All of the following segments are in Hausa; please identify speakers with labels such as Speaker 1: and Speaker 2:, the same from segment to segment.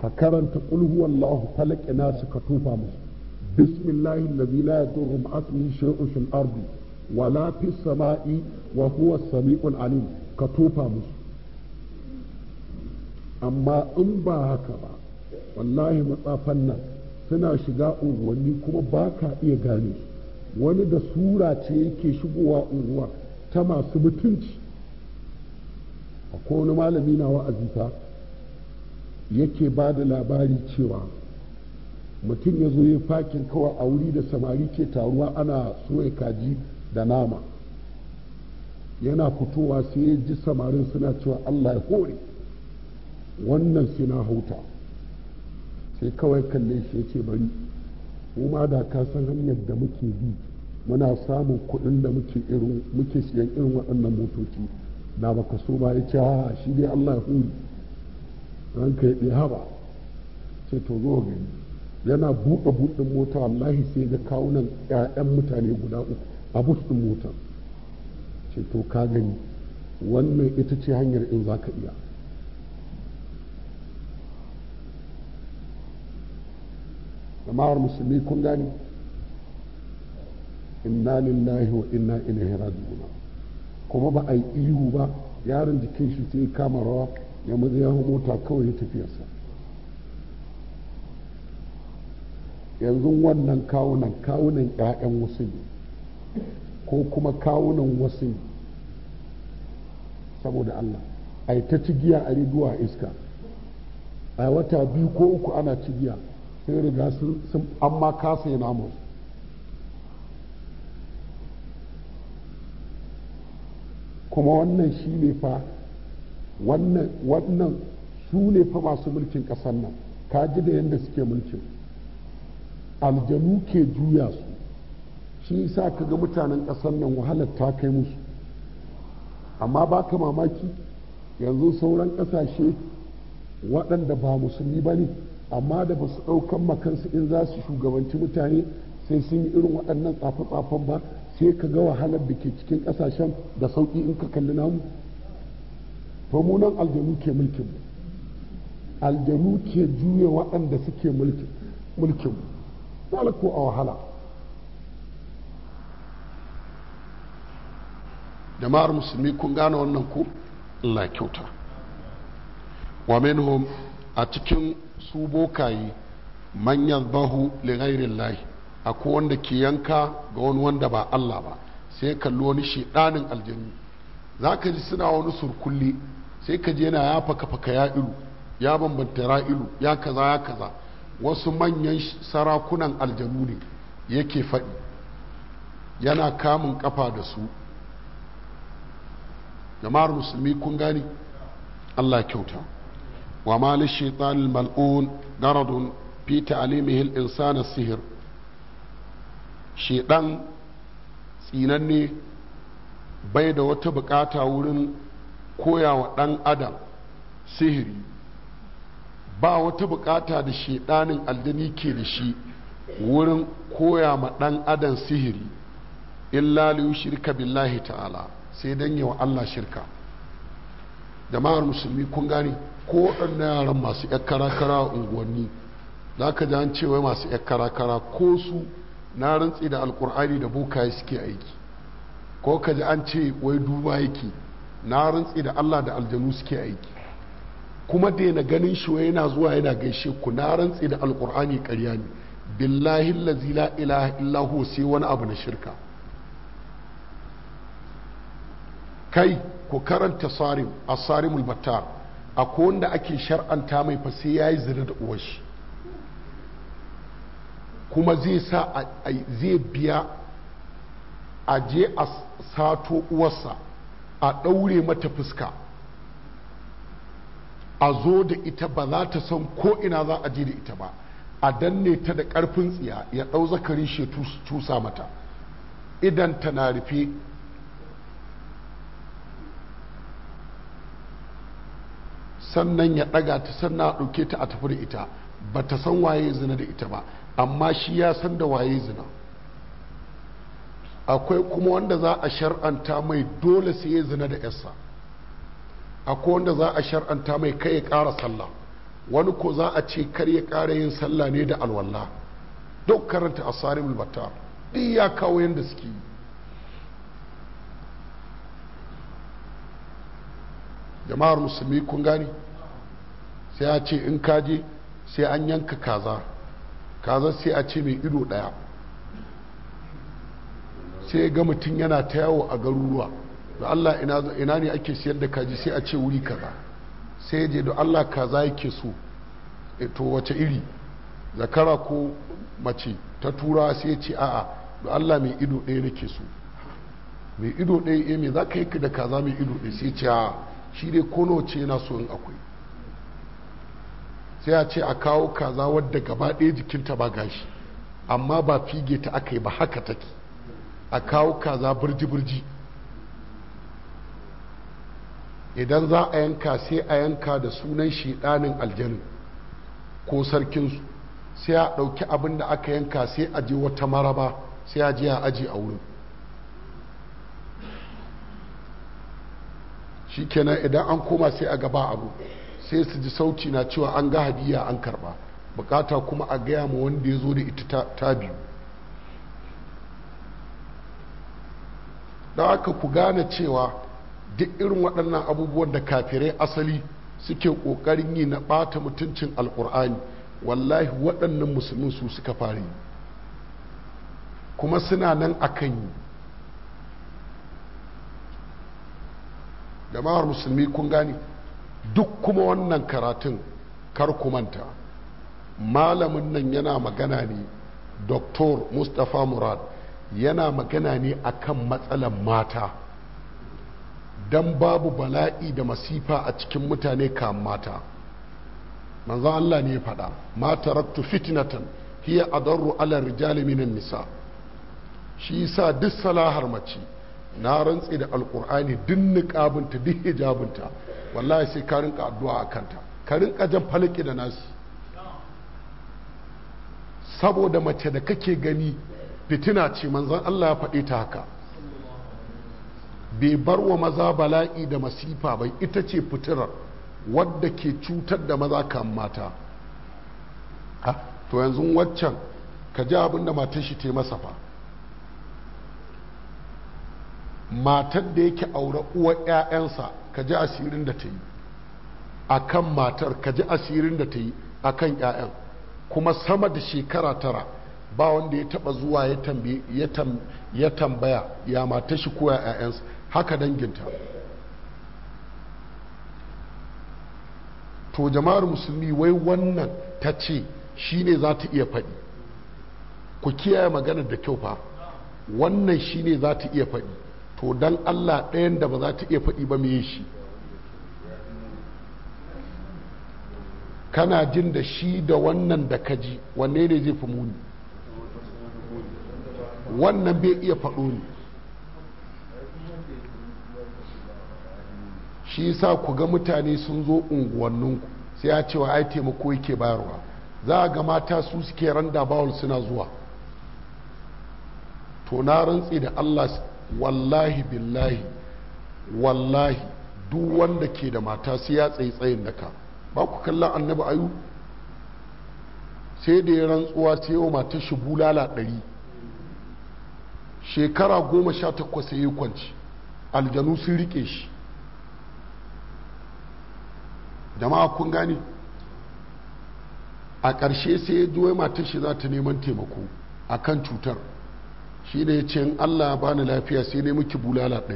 Speaker 1: ka karanta qul huwallahu falaq nasu ka tufa musu bismillahi allazi la yadurru ma'a ismihi shay'un fil ardi wala fis sama'i wa huwa as-sami'ul alim ka tufa musu amma in ba haka ba wallahi matsafan nan suna shiga unguwanni kuma ba ka iya gane wani da sura ce yake shigowa unguwa ta masu mutunci akwai wani malami na wa'azi fa yake ba da labari cewa mutum ya zo ya fakin kawai a wuri da samari ke taruwa ana soya kaji da nama yana fitowa sai ya ji samarin suna cewa allah ya hore wannan sai na hauta sai kawai kalle shi ya ce bari mu ma da ka san hanyar da muke bi muna samun kuɗin da muke irin muke siyan irin waɗannan motoci na baka so ba ya ce ha shi dai Allah ya huri ranka ya ɗaya haba ce to zo gani yana buɗe buɗin mota wallahi sai ga kawunan 'ya'yan mutane guda uku a buɗin mota ce to ka gani wannan ita ce hanyar in za ka iya jama'ar musulmi kun gani inna lillahi wa inna ilaihi raji'un kuma ba a yi ihu ba yaron jikin shi sai kama rawa ya maza ya mota kawai ya tafiyarsa yanzu wannan kawunan kawunan 'ya'yan wasu ne ko kuma kawunan wasu ne saboda Allah a yi ta cigiya a riduwa iska a wata biyu ko uku ana cigiya sai riga sun amma kasa yi namu kuma wannan shi ne fa wannan su ne fa masu mulkin ƙasar nan ka ji da yadda suke mulkin aljanu ke juya su shi sa ka ga mutanen ƙasar nan wahalar ta kai musu amma ba ka mamaki yanzu sauran ƙasashe waɗanda ba musulmi ba ne amma da ba su ɗaukan makansu in za su shugabanci mutane sai sun yi irin waɗannan tsafe-tsafen ba sai ka ga wahalar da ke cikin ƙasashen da sauƙi in ka kalli namu to mu nan aljanu ke mulkin mu aljanu ke juya waɗanda suke mulkin mulkin mu ko a wahala jama'ar musulmi kun gane wannan ku Allah kyauta wa minhum a cikin su bokaye manyan bahu ligairin lahi akwai wanda ke yanka ga wani wanda ba Allah ba sai kalli wani shiɗanin aljanu za ka ji suna wani surkulli sai ka je yana ya faka faka ya ilu ya bambanta ra'ilu ya kaza ya kaza wasu manyan sarakunan aljanu ne yake faɗi yana kamun kafa da su jama'ar musulmi kun gani Allah kyauta وما للشيطان الملعون غرض في تعليمه الإنسان السحر شيطان tsinanne bai da wata bukata wurin koya wa ɗan adam sihiri ba wata bukata da shaidanin aljani ke da shi wurin koya ma ɗan adam sihiri illa liyu shirka billahi ta'ala sai don yi wa Allah shirka jama'ar musulmi kun gane ko waɗannan yaran masu ‘yan kara-kara a unguwanni za ka ji an cewa masu ‘yan kara-kara ko su na rantsi da alkur'ani da bokaye suke aiki ko ka ji an ce wai duba yake na rantsi da allah da aljanu suke aiki kuma daina ganin shi wai yana zuwa yana gaishe ku na rantsi da alkur'ani ƙarya ne billahi lazi la ilaha illahu sai wani abu na shirka kai ku karanta sarim asarimul battar akwai wanda ake shar'anta mai fa sai ya yi zina da uwashi kuma zai sa zai biya a je a sato uwarsa a ɗaure mata fuska a zo da ita ba za ta san ko ina za a je da ita ba a danne ta da ƙarfin tsiya ya ɗau zakari shi cusa mata idan ta na rufe sannan ya ɗaga ta sannan a ɗauke ta a tafi da ita ba ta san waye zina da ita ba amma shi ya san da waye zina akwai kuma wanda za a shar'anta mai dole sai ya zina da yarsa akwai wanda za a shar'anta mai kai ya ƙara sallah wani ko za a ce kar ya ƙara yin sallah ne da alwala duk karanta asarim albatar duk ya kawo yadda suke yi jama'ar musulmi kun gani sai a ce in kaje sai an yanka kaza kaza sai a ce mai ido daya sai ga mutum yana ta yawo a garuruwa da Allah ina ne ake siyar da kaji sai a ce wuri kaza sai je da Allah kaza yake so to wace iri zakara ko mace ta tura sai ya ce a'a da Allah mai ido ɗaya nake so mai ido ɗaya me za ka yi da kaza mai ido ɗaya sai ce a'a shi dai kono ce yana so in akwai sai a ce a kawo kaza wadda gaba ɗaya jikinta ba gashi amma ba fige ta aka yi ba haka take a kawo kaza birji-birji idan za a yanka sai a yanka da sunan shiɗanin aljanin ko sarkinsu sai a ɗauki abin da aka yanka sai a je wata maraba sai a je a aji a wurin shikenan idan an koma sai a gaba abu sai su ji sauti na cewa an ga hadiya an karba bukata kuma a gaya ma wanda ya zo da ita ta biyu da aka ku gane cewa duk irin waɗannan abubuwan da kafirai asali suke ƙoƙarin yi na ɓata mutuncin alƙur'ani wallahi waɗannan musulmin su suka fara yi kuma suna nan akan yi jama'ar musulmi kun gani duk kuma wannan karatun kar ku manta malamin nan yana magana ne doktor mustapha murad yana magana ne akan matsalan mata don babu bala'i da masifa a cikin mutane kan mata manzan Allah ne ya faɗa ma taraktu fitnatan hiya adarru ala rijali minan nisa shi yasa duk salahar mace na rantse da alkur'ani duk niqabinta duk hijabinta wallahi sai ka rinka addu'a a kanta ka rinka jan falaki da nasi saboda mace da kake gani fitina ce manzon Allah ya faɗi ta haka bai bar wa maza bala'i da masifa bai ita ce fitirar wadda ke cutar da maza kan mata to yanzu waccan ka ji abin da matar shi ta masa fa matar da yake aure uwar 'ya'yansa ka ji asirin da ta yi a kan matar ka ji asirin da ta yi a kan 'ya'yan kuma sama da shekara tara ba wanda ya taba zuwa ya tambaya ya matar shi ko 'ya'yansa haka danginta to jama'ar musulmi wai wannan ta ce shi ne za ta iya faɗi ku kiyaye maganar da kyau fa wannan shi ne za ta iya faɗi to don allah ɗayan da ba za ta iya faɗi ba mai shi kana jin da shi da wannan da kaji wanne ne zai fi muni wannan bai iya faɗo ne shi sa ku ga mutane sun zo unguwanninku sai ya cewa ai taimako yake bayarwa za a ga mata su suke randa bawul suna zuwa to na rantsi da allah wallahi billahi wallahi duk wanda ke da mata sai ya tsaye tsayin daka ba ku kallon annabi ayu sai da ya rantsuwa sai yau matar shi bulala ɗari shekara goma sha takwas ya yi kwanci aljanu sun rike shi jama'a kun gane a ƙarshe sai ya juwai matar shi za ta neman taimako a kan cutar shi da ya ce in allah ya bani lafiya sai ne miki bulala ɗari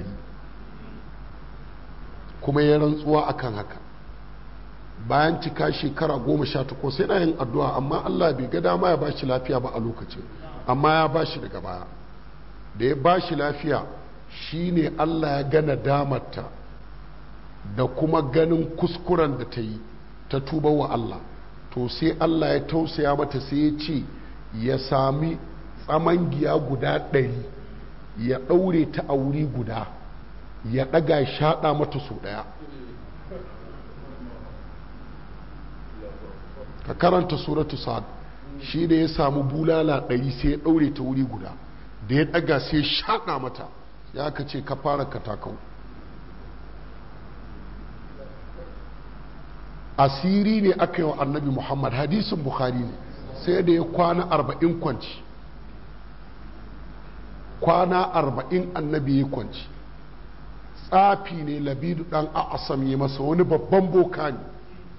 Speaker 1: kuma ya rantsuwa akan haka bayan cika shekara goma sha takwas yana yin addu'a amma allah bai ga dama ya bashi lafiya ba a lokacin amma ya bashi daga baya da ya bashi lafiya shine allah ya gana damarta da kuma ganin kuskuren da ta yi ta tuba wa allah to sai allah ya tausaya mata sai ya ce ya sami tsamangiya guda ɗari ya ɗaure ta a wuri guda ya ɗaga shaɗa mata sau ɗaya ka karanta suratu sa'ad shi da ya samu bulala ɗari sai ya ɗaure ta wuri guda da ya ɗaga sai shaɗa mata ya ka ce ka fara katakau asiri ne aka yi wa annabi muhammad hadisin bukhari ne sai da ya kwana arba'in kwanci kwana arba'in annabi ya kwanci tsafi ne labidu dan a'asam ya masa wani babban boka ne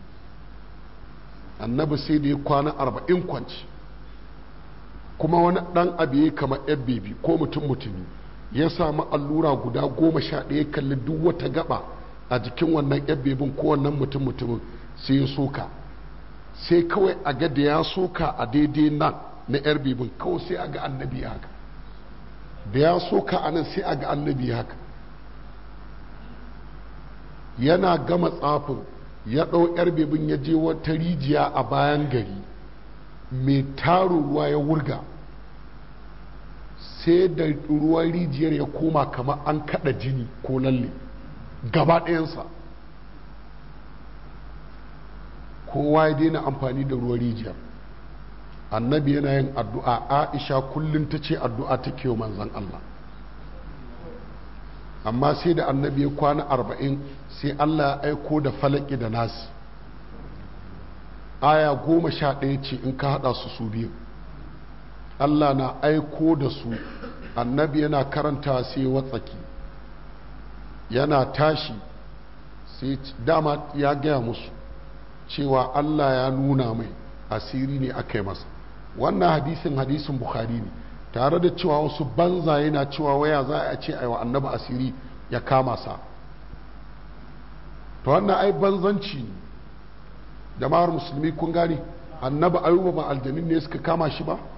Speaker 1: annabi sai da ya kwana arba'in kwanci kuma wani dan abu ya kama yan bebi ko mutum mutumi ya samu allura guda goma sha ɗaya kalli duk wata gaba a jikin wannan yan bebin ko wannan mutum mutumin sai ya soka sai kawai a ga da ya soka a daidai nan na yar bebin kawai sai a ga annabi haka da ya soka a nan sai a ga annabi haka yana gama tsafin ya ɗau yar bebin ya je wata rijiya a bayan gari mai taro ruwa ya wurga sai da ruwan rijiyar ya koma kamar an kada jini ko lalle gaba ɗayansa kowa ya daina amfani da ruwan rijiyar annabi yana yin addu'a aisha kullum ta ce addu'a ta kewa manzan Allah amma sai da annabi ya kwana arba'in sai Allah ya aiko da falaki da nasi aya goma sha ɗaya ce in ka haɗa su su biyu Allah na aiko da su annabi yana karanta sai watsaki yana tashi sai dama ya gaya musu cewa Allah ya nuna mai asiri ne aka yi masa wannan hadisin hadisin bukhari ne tare da cewa wasu banza yana cewa waya za a ce aiwa annabi asiri ya kama sa to wannan ai banzanci ne jama'ar musulmi kun gani annabi ayuba ba aljanin ne suka kama shi ba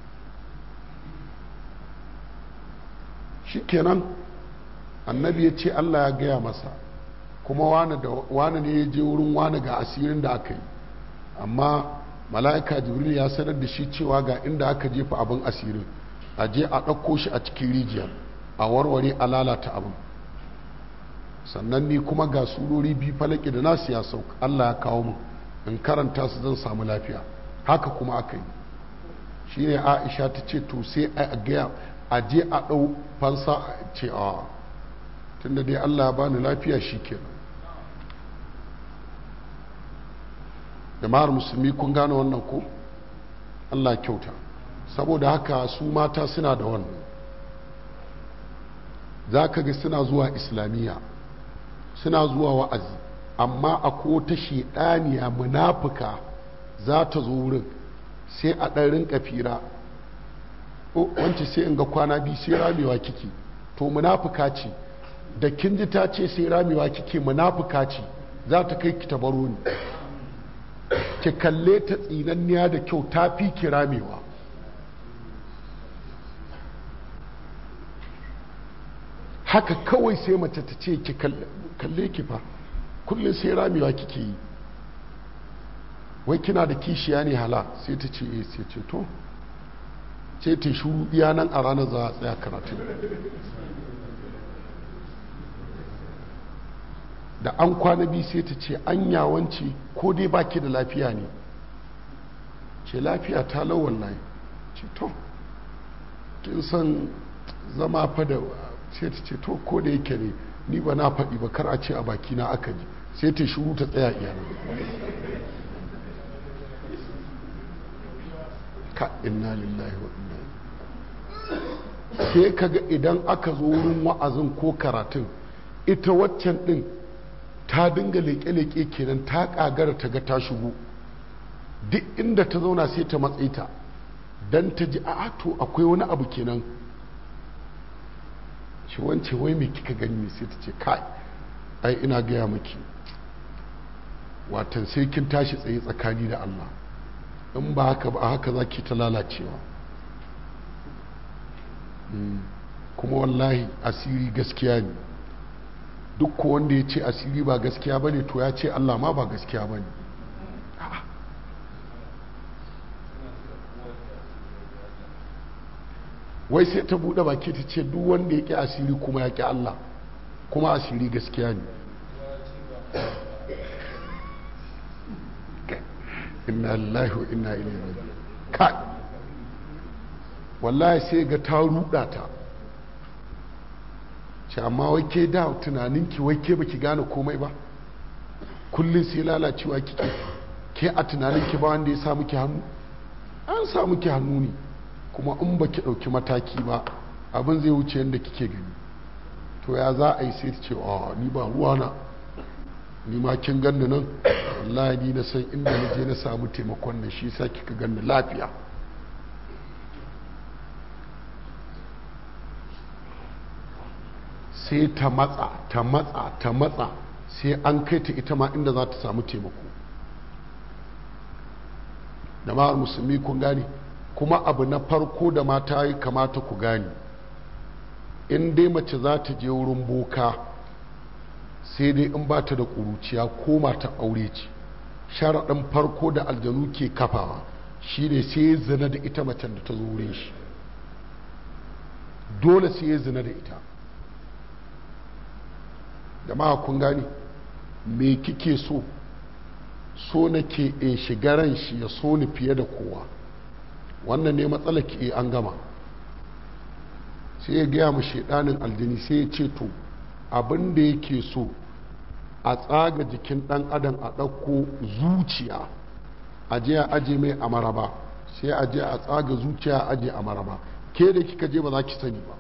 Speaker 1: shikenan annabi ya ce Allah ya gaya masa kuma wane ne ya je wurin wane ga asirin da aka yi amma mala'ika jibril ya sanar da shi cewa ga inda aka jefa abin asirin a je a ɗauko shi a cikin rijiyar a warware a lalata abin sannan ni kuma ga surori biyu falaki da nasu ya sauka Allah ya kawo mu in karanta su zan samu lafiya haka kuma aka yi shi ne aisha ta ce to sai a gaya a je a ɗau fansa ce a tunda dai Allah ya bani lafiya shi kenan jama'ar musulmi kun gane wannan ko Allah kyauta saboda haka su mata suna da wannan za ka ga suna zuwa islamiyya suna zuwa wa'azi amma a ko ta shaidaniya munafuka za ta zo wurin sai a ɗan rinka fira wance sai in ga kwana biyu sai ramewa kike to munafuka ce da kin ji ta ce sai ramewa kike munafuka ce za ta kai ki tabaro ni ki kalle ta tsinanniya da kyau ta fi ki ramewa haka kawai sai mace ta ce ki kalle ki fa kullum sai ramewa kike yi wai kina da kishiya ne hala sai ta ce eh sai ce to ce ta shuru iya nan a ranar za a tsaya karatu da an kwana biyu sai ta ce an yawanci ko dai baki da lafiya ne ce lafiya ta lawan layi ce to kin san zama fa da sai ta ce to ko da yake ne ni ba na faɗi ba kar a ce a baki na aka ji sai ta shuru ta tsaya iyana ka inna lillahi wa inna sai kaga idan aka zo wurin wa'azin ko karatun ita waccan din ta dinga leƙe-leƙe kenan ta ƙagara ta ga ta shigo duk inda ta zauna sai ta matsayi ta don ta ji a to akwai wani abu kenan shi wance wai mai kika gani sai ta ce kai ai ina gaya maki watan sai kin tashi tsaye tsakani da Allah in ba haka ba haka za ki ta lalacewa kuma wallahi asiri gaskiya ne duk ko wanda ya ce asiri ba gaskiya ba ne to ya ce Allah ma ba gaskiya ba ne wai sai ta buɗe baki ta ce duk wanda ya ƙi asiri kuma ya ƙi Allah kuma asiri gaskiya ne inna lillahi wa inna ilaihi raji'un kai wallahi sai ga ta ruɗa ta ce amma wai ke da tunaninki wai ke baki gane komai ba kullum sai lalacewa kike ke a tunanin ki ba wanda ya sa muke hannu an sa muke hannu ne kuma in ba ki ɗauki mataki ba abin zai wuce yadda kike gani to ya za a yi sai ta ce a ni ba ruwana ni ma kin ganni nan wallahi ni na san inda na je na samu taimakon nan shi sa kika ganni lafiya sai ta matsa ta matsa ta matsa sai an kai ta ita ma inda za ta samu taimako da ma'ar musulmi kun gane kuma abu na farko da mata yi kamata ku gane in dai mace za ta je wurin boka sai dai in ba ta da ƙuruciya ko mata aure ce sharaɗin farko da aljanu ke kafawa shi ne sai ya zina da ita macen da ta zo wurin shi dole sai ya zina da ita da ma kun gani me kike so so nake in shiga ran shi ya so ni fiye da kowa wannan ne matsala ke an gama sai ya gaya mu shaidanin aljini sai ya ce to abin da yake so a tsaga jikin dan adam a ɗauko zuciya a je a aje mai a maraba sai a je a tsaga zuciya a aje a maraba ke da kika je ba za ki sani ba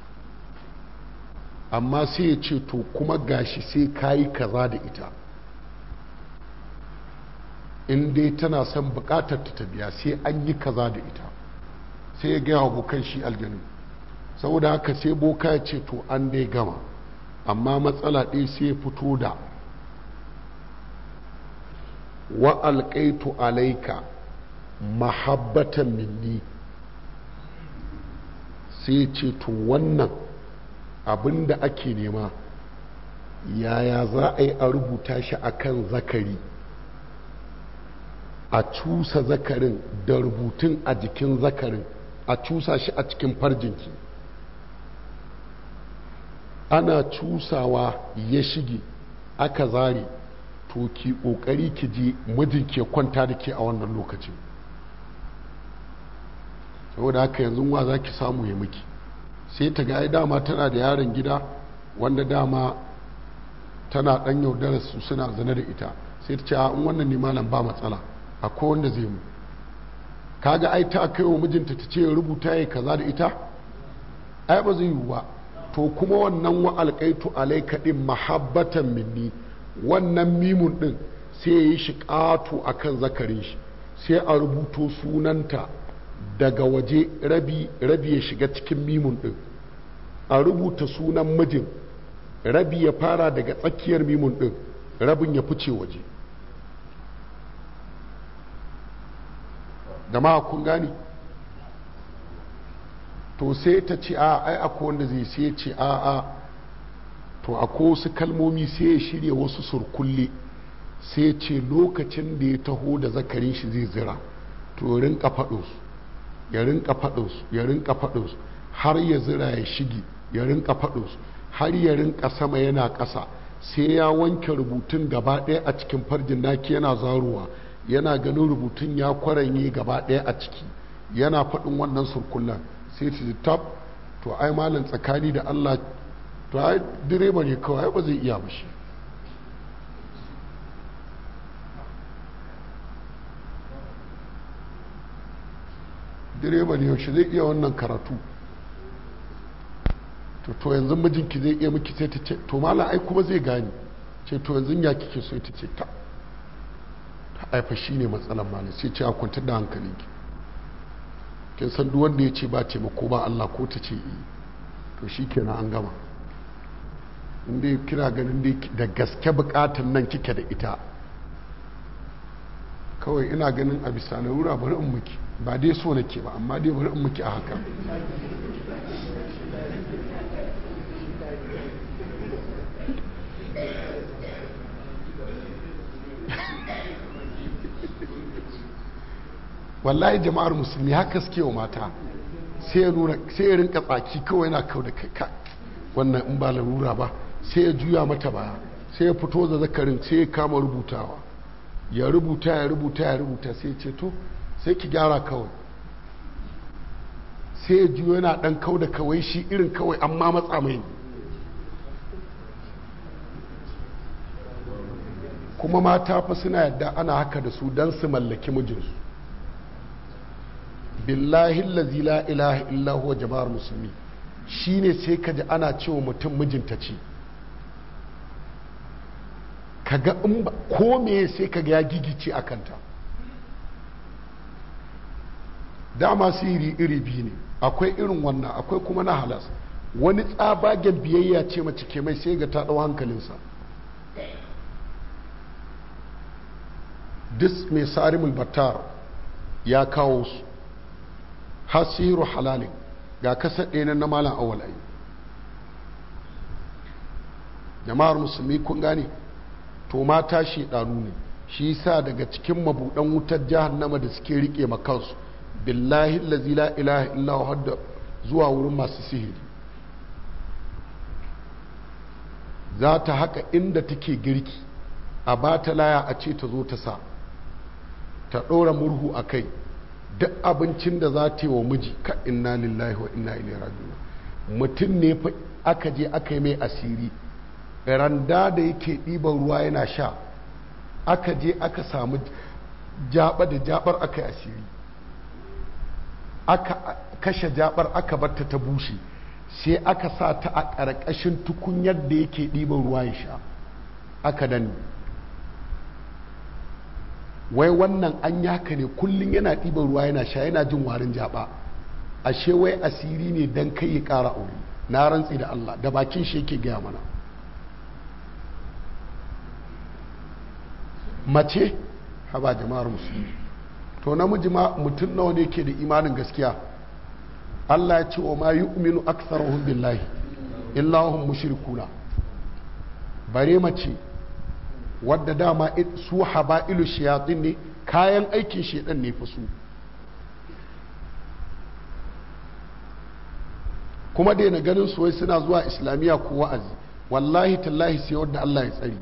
Speaker 1: amma sai ya ce to kuma gashi sai kayi kaza da ita in dai tana son bukatar ta biya sai an yi kaza da ita sai ya gaya abokan shi aljanu saboda haka sai boka ya ce to an dai gama amma matsala ɗaya sai ya fito da wa alƙaitu alaika mahabbatan minni sai ce to wannan abin da ake nema yaya za a yi a rubuta shi akan zakari a cusa zakarin da rubutun a jikin zakarin a cusa shi a cikin farjinki ana cusawa ya shige aka zare to ki kokari ki je mijin ke kwanta da ke a wannan lokacin saboda haka yanzu wa za ki samu ya miki sai ta ga dama tana da yaron gida wanda dama tana dan yaudarar su suna zane da ita sai ta ce in wannan ne malam ba matsala akwai wanda zai mu kaga ai ta kai wa mijinta ta ce rubuta ya kaza da ita ai ba zai yiwu ba to kuma wannan wa alƙaitu alaika din mahabbatan minni wannan mimun din sai ya yi shi ƙato a kan zakarin shi sai a rubuto sunanta daga waje rabi rabi ya shiga cikin mimun din a rubuta sunan mijin rabi ya fara daga tsakiyar mimun din rabin ya fice waje da ma kun gani to sai ta ce a ai akwai wanda zai sai ce a a to akwai wasu kalmomi sai ya shirya wasu surkulle sai ce lokacin da ya taho da zakarin shi zai zira to rinka faɗinsu ya rinka faɗinsu ya rinka faɗinsu har ya zira ya shige ya rinka faɗinsu har ya rinka sama yana ƙasa sai ya wanke rubutun gaba ɗaya a cikin farjin naki yana zaruwa yana ganin rubutun ya kwaranye gaba ɗaya a ciki yana faɗin wannan surkullan sai ta tab to ai malam tsakani da Allah to ai direba ne kawai ba zai iya bashi direba ne yaushe zai iya wannan karatu to to yanzu mijinki zai iya miki sai ta ce to malam ai kuma zai gani ce to yanzu ya kike so ita ce ta aifa shi ne matsalan malam sai ce a kwantar da hankalinki kin san duk wanda ya ce ba taimako ba Allah ko ta ce yi to shi kenan an gama inda kira ganin da gaske bukatan nan kike da ita kawai ina ganin a bisa larura bari in muki ba dai so nake ba amma dai bari in muki a haka wallahi jama'ar musulmi haka suke wa mata sai ya nuna sai ya rinka tsaki kawai yana kau da kai wannan in ba larura ba sai ya juya mata baya sai ya fito da zakarin sai ya kama rubutawa ya rubuta ya rubuta ya rubuta sai ya ce to sai ki gyara kawai sai ya juyo yana dan kau da kawai shi irin kawai amma matsa mai kuma mata fa suna yadda ana haka da su don su mallaki mijinsu billahi lazi la ilaha illa huwa jama'ar musulmi shine sai ka ji ana cewa mutum mijinta ce kaga in ba ko me sai kaga ya gigice a kanta dama sihiri iri biyu ne akwai irin wannan akwai kuma na halas wani tsabagen biyayya ce mace ke mai sai ga ta ɗau hankalinsa dis mai sarimul battar ya kawo su hasiru halalin ga kasa ɗaya na malam awalai jama'ar musulmi kun gane to mata ɗanu ne shi sa daga cikin mabuɗan wutar jahannama da suke riƙe makansu billahi lazi la ilaha illa hadda zuwa wurin masu sihiri za ta haka inda take girki a ba ta laya a ce ta zo ta sa ta ɗora murhu a kai duk abincin da za ta yi wa miji ka inna lillahi wa inna ilaihi raji'un mutum ne fa aka je aka yi mai asiri randa da yake ɗiban ruwa yana sha aka je aka samu jaba da jabar aka yi asiri aka kashe jabar aka barta ta bushe sai aka sa ta a ƙarƙashin tukunyar da yake ɗiban ruwa ya sha aka danne wai wannan an yaka ne kullum yana ɗiban ruwa yana sha yana jin warin jaba ashe wai asiri ne don kai ya ƙara aure na rantsi da Allah da bakin shi yake gaya mana mace haba jama'ar musulmi to namiji ma mutum nawa ne ke da imanin gaskiya Allah ya ce wa ma yu'minu aktharuhum billahi illa hum mushrikuna bare mace wadda dama su haba'ilu shayatin ne kayan aikin shedan ne fa su kuma daina ganin su wai suna zuwa islamiyya ko wa'azi wallahi tallahi sai wadda Allah ya tsari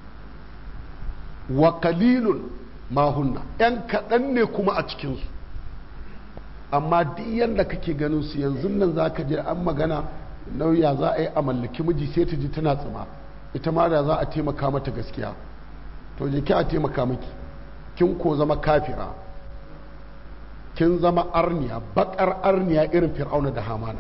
Speaker 1: wa kalilun mahunna yan kaɗan ne kuma a cikinsu amma duk yadda kake ganin su yanzu nan za ka je an magana nauya za a yi a mallaki miji sai ta ji tana tsima ita ma da za a taimaka mata gaskiya to je ki a taimaka miki kin ko zama kafira kin zama arniya bakar arniya irin fir'auna da hamana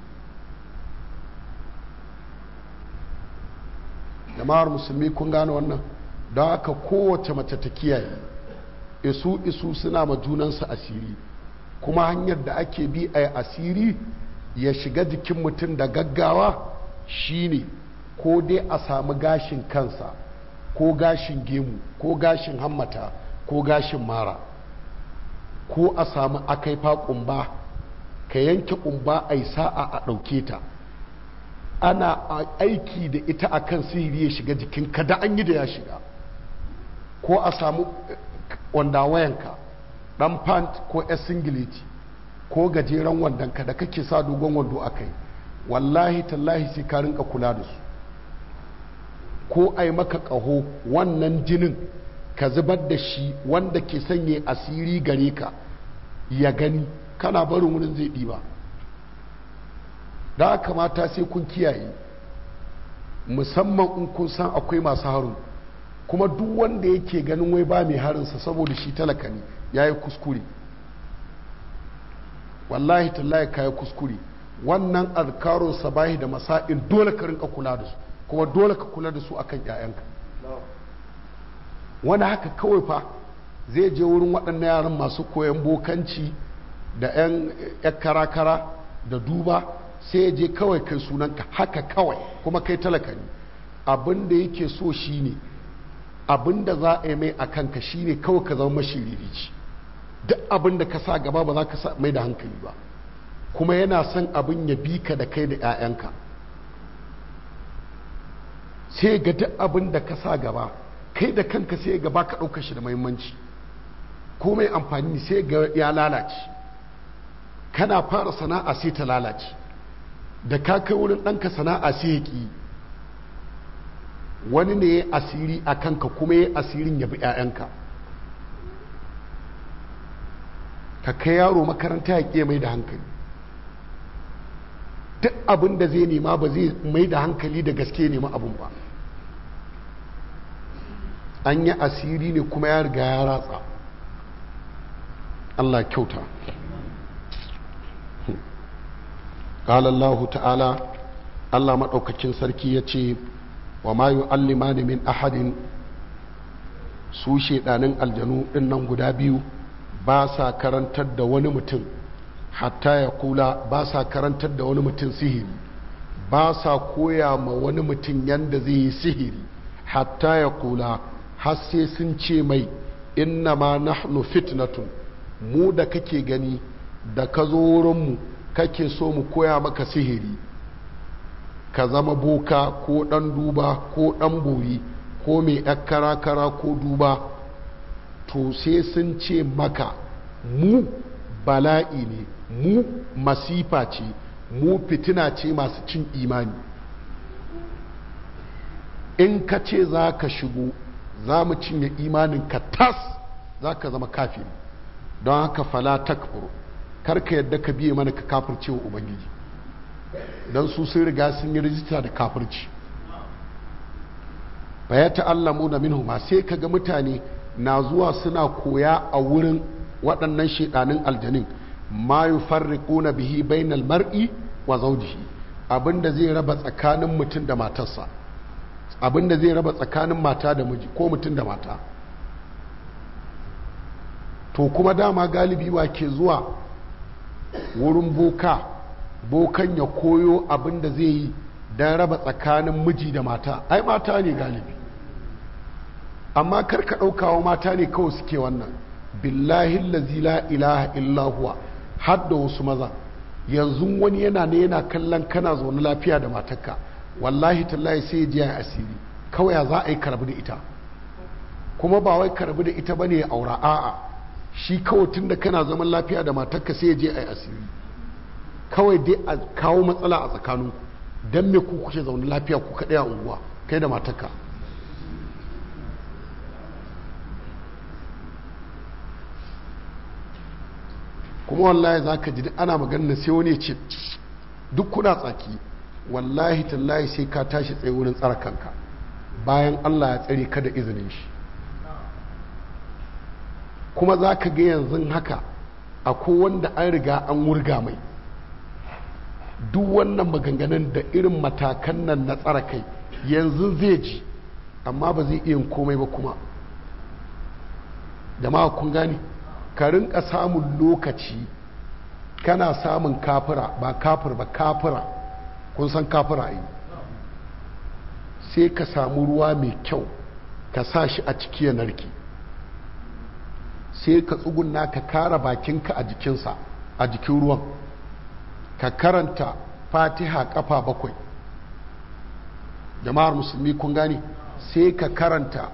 Speaker 1: jama'ar musulmi kun gane wannan don haka kowace mace ta kiyaye isu isu suna ma junansu asiri kuma hanyar da ake bi a asiri ya shiga jikin mutum da gaggawa shine ko dai a samu gashin kansa ko gashin gemu ko gashin hammata ko gashin mara ko a samu akaifa kumba ka yanke kumba a yi sa'a a ɗauke ta ana aiki da ita akan sihiri ya shiga jikin kada an yi da ya shiga ko a samu wanda wayanka dan pant ko yan singileti ko gajeren wandonka da kake sa dogon wando a kai wallahi tallahi sai ka rinka kula da su ko a yi maka ƙaho wannan jinin ka zubar da shi wanda ke sanye asiri gare ka ya gani kana barin wurin zai ɗiba da kamata sai kun kiyaye musamman in kun san akwai masu harin kuma duk wanda yake ganin wai ba mai harinsa saboda shi talaka ne ya yi kuskure wallahi tallahi ka yi kuskure wannan azkarun sabahi da masa'in dole ka rinka kula da su kuma dole ka kula da su akan 'ya'yanka wani haka kawai fa zai je wurin waɗannan yaran masu koyan bokanci da 'yan kara-kara da duba sai ya je kawai kai sunanka haka kawai kuma kai talaka ne abin da yake so shine abin da za a yi mai a kanka shine kawai ka zama mashiririci duk abin da ka sa gaba ba za ka sa mai da hankali ba kuma yana son abin ya bi ka da kai da 'ya'yanka sai ga duk abin da ka sa gaba kai da kanka sai ga ba ka ɗauka shi da mahimmanci ko mai amfani sai ga ya lalace kana fara sana'a sai ta lalace da ka kai wurin ɗanka sana'a sai ya ƙi wani ne ya asiri a kanka kuma ya asirin ya bi 'ya'yanka ka kai yaro makaranta ya ƙe mai da hankali duk abin da zai nema ba zai mai da hankali da gaske nema abin ba an yi asiri ne kuma ya riga ya ratsa Allah kyauta قال الله تعالى Allah maɗaukakin sarki ya ce wa ma yu'allimani min ahadin su shaidanin aljanu ɗin nan guda biyu ba sa karantar da wani mutum hatta ya kula ba sa karantar da wani mutum sihiri ba sa koya ma wani mutum yadda zai yi sihiri hatta ya kula har sai sun ce mai inna ma nahnu fitnatun mu da kake gani da ka zo wurinmu kake so mu koya maka sihiri ka zama boka ko ɗan duba ko ɗan bori ko mai kara-kara ko duba to sai sun ce maka mu bala'i ne mu masifa ce mu fitina ce masu cin imani in ka ce za ka shigo za mu cinye imanin ka tas za ka zama kafiri don haka fala takfur karka yadda ka biye mana ka kafirce wa ubangiji don su sun riga sun yi rijista da kafirci ba ya ta'allamu da minhu ma sai kaga mutane na zuwa suna koya a wurin waɗannan shedanin aljanin ma yufarriquna bihi bainal mar'i wa zawjihi abinda zai raba tsakanin mutum da matarsa abinda zai raba tsakanin mata da miji ko mutum da mata to kuma dama galibi wa ke zuwa wurin boka bokan ya koyo abin da zai yi don raba tsakanin miji da mata ai mata ne galibi amma karka ɗaukawa mata ne kawai suke wannan billahi lazi la ilaha illahuwa har da wasu maza yanzu wani yana ne yana kallon kana zaune lafiya da matarka wallahi tallahi sai ji ya asiri kawai ya za a yi karbi da ita kuma ba wai karbi da ita bane ya aura a'a shi kawai tun da kana zaman lafiya da matarka sai ya je a yi asiri kawai dai a kawo matsala a tsakaninku don me ku kuke zaune lafiya ku kaɗai a unguwa kai da matarka kuma wallahi za ka ji ana maganin sai wani ce duk kuna tsaki wallahi tallahi sai ka tashi tsaye wurin tsara kanka bayan allah ya tsare ka da izinin shi kuma za ka ga yanzu haka akwai wanda an riga an wurga mai duk wannan maganganun da irin matakan nan na tsara kai yanzu zai ji amma ba zai iya komai ba kuma jama'a kun gani ka rinka samun lokaci kana samun kafira ba kafir ba kafira kun san kafira yi sai ka samu ruwa mai kyau ka sa shi a ciki ya narki sai ka tsuguna ka kara bakinka a jikinsa a jikin ruwan ka karanta fatiha kafa bakwai jama'ar musulmi kun gane sai ka karanta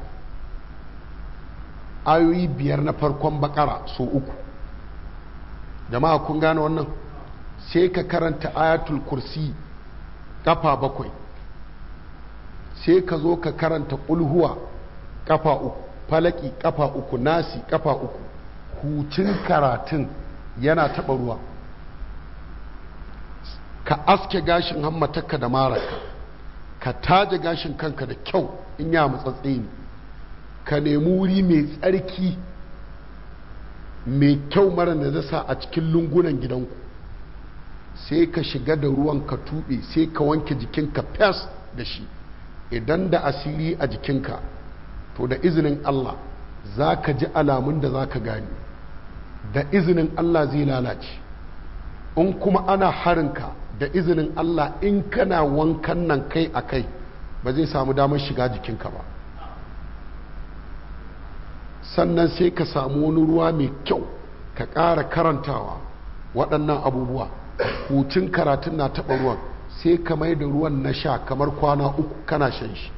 Speaker 1: ayoyi biyar na farkon bakara so uku jama'a kun gane wannan sai ka karanta ayatul kursi kafa bakwai sai ka zo ka karanta ƙulhuwa kafa uku falaki kafa uku nasi kafa uku hucin karatun yana taɓa ruwa ka aske gashin hammatarka da maraka ka taje gashin kanka da kyau in ya matsatsi ne ka nemi wuri mai tsarki mai kyau mara da zasa a cikin lungunan gidanku sai ka shiga da ruwan ka tuɓe sai ka wanke jikinka fes da shi idan da asiri a jikinka to da izinin Allah za ka ji alamun da za ka gani da izinin Allah zai lalace in kuma ana harinka da izinin Allah in kana wankan nan kai a kai ba zai samu damar shiga jikinka ba sannan sai ka samu wani ruwa mai kyau ka ƙara karantawa waɗannan abubuwa hucin karatun na taɓa ruwan sai ka mai da ruwan na sha kamar kwana uku kana shan shi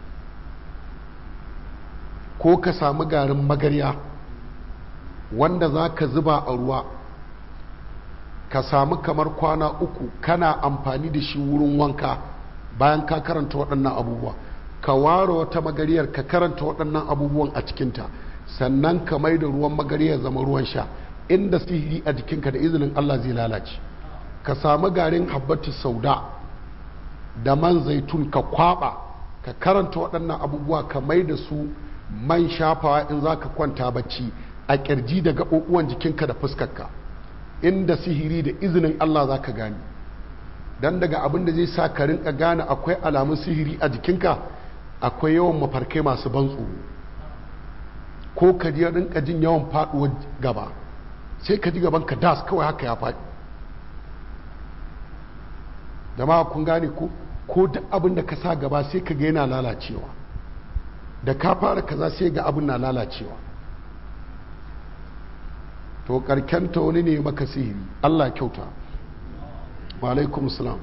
Speaker 1: ko ka samu garin magarya wanda za ka zuba a ruwa ka samu kamar kwana uku kana amfani da shi wurin wanka bayan ka karanta waɗannan abubuwa ka ware wata magariyar ka karanta waɗannan abubuwan a cikinta sannan ka mai da ruwan magariyar zama ruwan sha inda sihiri a jikinka da izinin Allah zai lalace ka samu garin habbatu sauda da man zaitun ka kwaba ka karanta waɗannan abubuwa ka mai da su man shafawa in za ka kwanta bacci a kirji da gaɓoɓuwan jikinka da fuskarka inda sihiri da izinin Allah za ka gane don daga abin da zai sa ka rinka gane akwai alamun sihiri a jikinka akwai yawan mafarkai masu ban tsoro ko ka ji rinka jin yawan faɗuwar gaba sai ka ji gaban ka das kawai haka ya faɗi jama'a kun gane ko ko duk abin da ka sa gaba sai ka ga yana lalacewa da ka fara kaza sai ga abin na lalacewa to karkenta wani ne maka sihiri Allah kyauta wa alaikum salam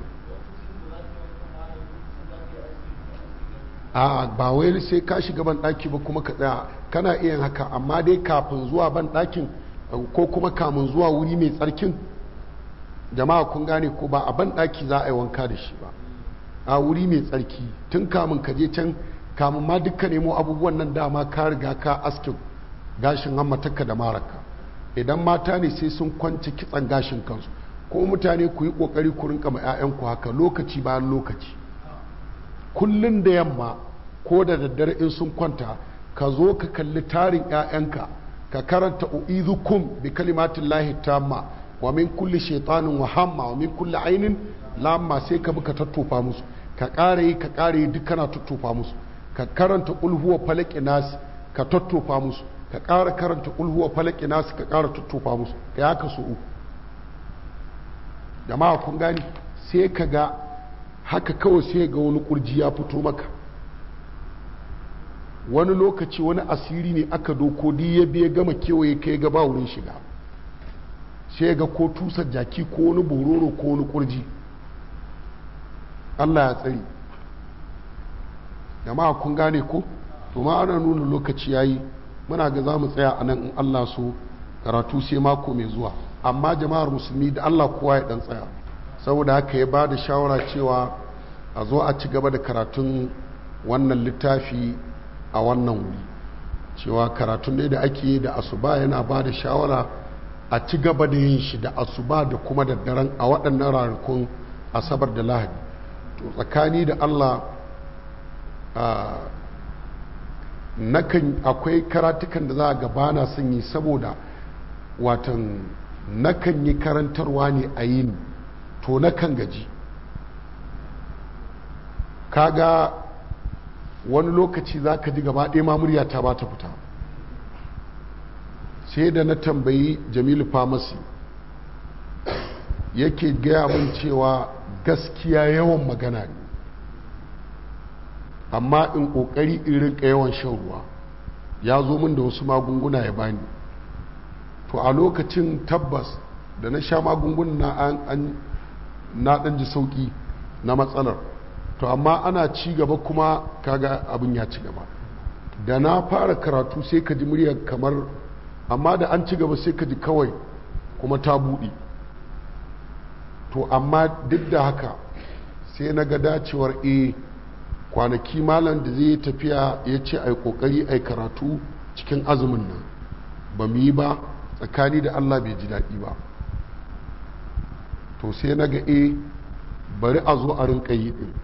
Speaker 1: a ba wai sai ka shiga ban daki ba kuma ka tsaya kana iya haka amma dai kafin zuwa ban dakin ko kuma kamun zuwa wuri mai tsarkin jama'a kun gane ko ba a ban daki za a yi wanka da shi ba a wuri mai tsarki tun kamun ka je can kamun ma dukkan nemo abubuwan nan dama ka riga ka askin gashin hammatarka da maraka idan mata ne sai sun kwanci kitsan gashin kansu ko mutane ku yi kokari ku rinka ma 'ya'yanku haka lokaci bayan lokaci kullun da yamma ko da daddare in sun kwanta ka zo ka kalli tarin 'ya'yanka ka karanta u'izukum bi kalimatin lahi tamma wa min kulli shaitanin wa hamma wa min kulli ainin lamma sai ka bi ka tattofa musu ka ƙara yi ka ƙara yi duk kana tattofa musu ka karanta ulhuwa falaki nasi ka tattofa musu ka ƙara karanta ulhuwa falaki nasi ka ƙara tattofa musu ka ya ka so uku jama'a kun gani sai ka ga haka kawai sai ga wani kurji ya fito maka wani lokaci wani asiri ne aka doko di ya biya gama kewaye kai ga ba wurin shiga sai ga ko tusar jaki ko wani bororo ko wani kurji Allah ya tsari jama'a kun gane ko to ma ana nuna lokaci yayi muna ga za mu tsaya a nan in Allah so karatu sai mako mai zuwa amma jama'ar musulmi da Allah kowa ya dan tsaya saboda haka ya ba da shawara cewa a zo a ci gaba da karatun wannan littafi a wannan wuri cewa karatun ne da ake da asuba yana ba da shawara a ci gaba da yin shi da asuba da kuma da daren a waɗannan ranakun asabar da lahadi to tsakani da Allah nakan akwai karatukan da za a gabana sun yi saboda watan nakan yi karantarwa ne a yin to nakan gaji kaga wani lokaci za ka ji gaba ɗaya ma muryata ba ta fita sai da na tambayi jamilu famasi yake gaya min cewa gaskiya yawan magana ne amma in ƙoƙari in rinka yawan shan ruwa ya zo min da wasu magunguna ya bani to a lokacin tabbas da na sha magungunan na ɗan ji sauƙi na matsalar to amma ana ci gaba kuma kaga abin ya ci gaba da na fara karatu sai ka ji muryar kamar amma da an ci gaba sai ka ji kawai kuma ta buɗe to amma duk da haka sai na ga dacewar e kwanaki malam da zai tafiya ya ce a yi ƙoƙari a yi karatu cikin azumin nan ba mu yi ba tsakani da allah bai ji daɗi ba to sai na ga e bari a zo a rinka yi ɗin